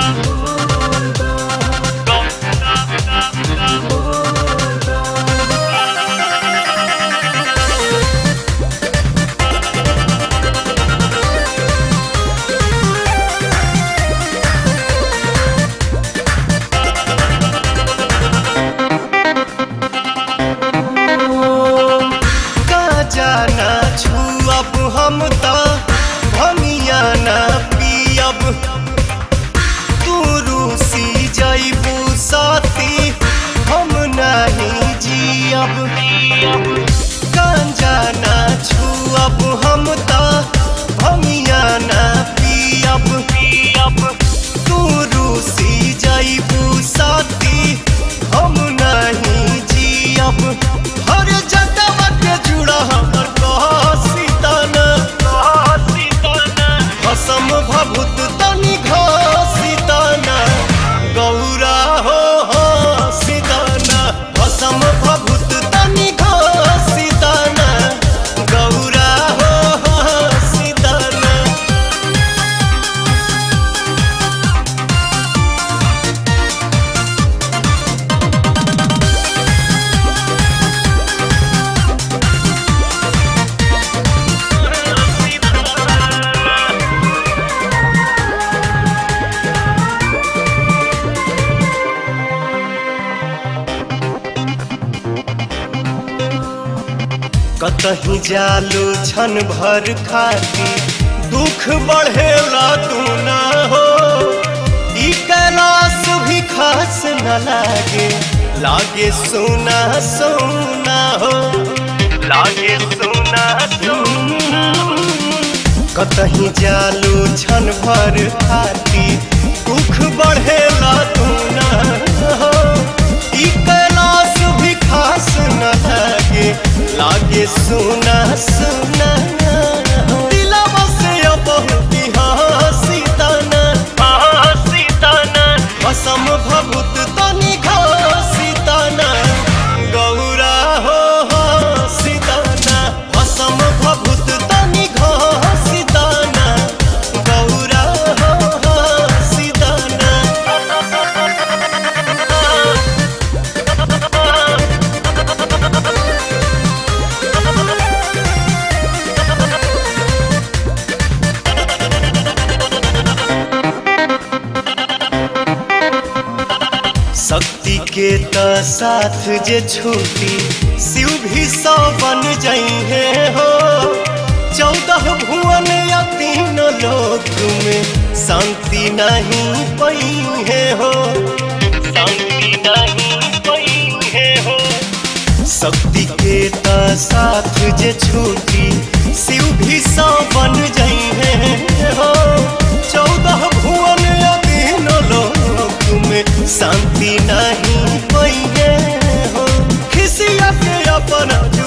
का जाना छुअब हम त भमिया ना पियब तू रूसी जइबू साथी हम नहीं जियब गांजा ना छुअब हम त भमिया ना पियब पियब तू रूसी जइबू साथी हम नहीं जियब हर जगह के जुड़ा हमर कहसीतन कहसीतन भसम भभूत तनि घसीतन गौरा हो हसीतन भसम भभूत तनि घसीतन गौरा हो हसीतन कतही जालू छन भर खाती दुख बढ़ेला तू ना हो ई कैलाश भी खास न लागे लागे सोना सोना हो लागे सोना सोना कतही जालू छन भर खाती दुख बढ़ेला तू ना हो ई कैलाश भी खास न लागे लागे सुना सुना दिलवा से अब हंसी तना हंसी तना असम भभूत तनि घसी तना गौरा हो हंसी तना असम भभूत तनि घसी तना गौरा हो हंसी तना शक्ति के त साथ जे छूटी शिव भी सौ बन जइहे हो चौदह भुवन या तीन लोक में शांति नहीं पइहे हो शांति नहीं पइहे हो शक्ति के त साथ जे छूटी शिव भी सौ बन जइहे हो चौदह भुवन या तीन लोक में शांति नहीं पइहे हो खिसिया के अपन